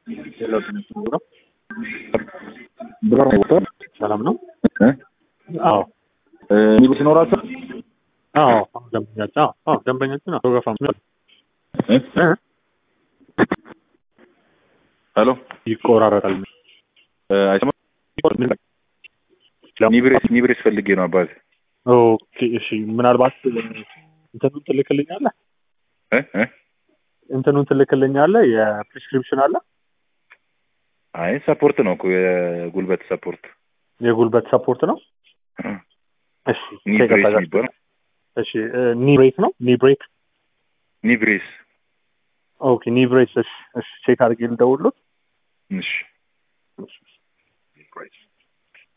ብር ቦታ ሰላም ነው? እ? አዎ ሚኒባስ ይኖራቸው አዎ ደንበኛችን አዎ አዎ ደንበኛችን አቶ ገፋ እ? ሄሎ ይቆራረጣል። እ፣ አይሰማም? ኒብሬስ ኒብሬስ ፈልጌ ነው አባት ኦኬ እሺ፣ ምናልባት እንትኑን ትልክልኛለህ? እ? እ? እንትኑን ትልክልኛለህ? የፕሪስክሪፕሽን አለ አይ ሰፖርት ነው እኮ የጉልበት ሰፖርት የጉልበት ሰፖርት ነው። እ። እሺ ኒብሬስ ከቀጠለ- የሚባለው እሺ ኒብሬክ ነው ኒብሬክ ኒብሬስ ኦኬ ኒብሬስ እሺ እሺ ቼክ አድርጌ ልደውልሎት እሺ እሺ